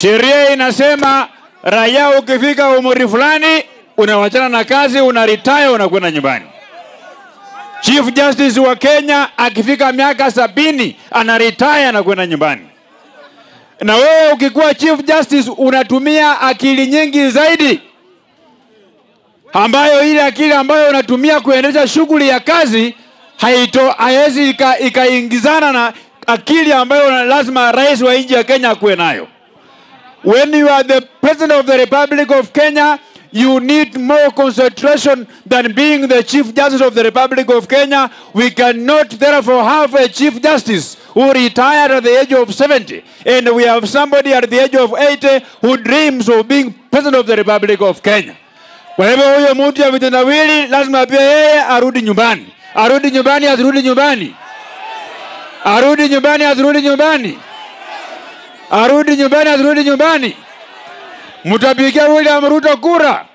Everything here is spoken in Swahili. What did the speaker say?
Sheria inasema raia ukifika umri fulani unawachana na kazi, una retire, unakwenda nyumbani. Chief Justice wa Kenya akifika miaka sabini ana retire, anakwenda nyumbani. Na wewe ukikuwa Chief Justice unatumia akili nyingi zaidi, ambayo ile akili ambayo unatumia kuendesha shughuli ya kazi haito haiwezi ika- ikaingizana na akili ambayo lazima rais wa nchi ya Kenya akuwe nayo. When you are the president of the Republic of Kenya, you need more concentration than being the Chief Justice of the Republic of Kenya. We cannot therefore have a Chief Justice who retired at the age of 70, and we have somebody at the age of 80 who dreams of being president of the Republic of Kenya. Kwa hivyo huyo mtu ya vitendawili lazima pia yeye arudi nyumbani, arudi nyumbani, asirudi nyumbani, arudi nyumbani, asirudi nyumbani arudi nyumbani, asirudi nyumbani. Mtapigia William Ruto kura,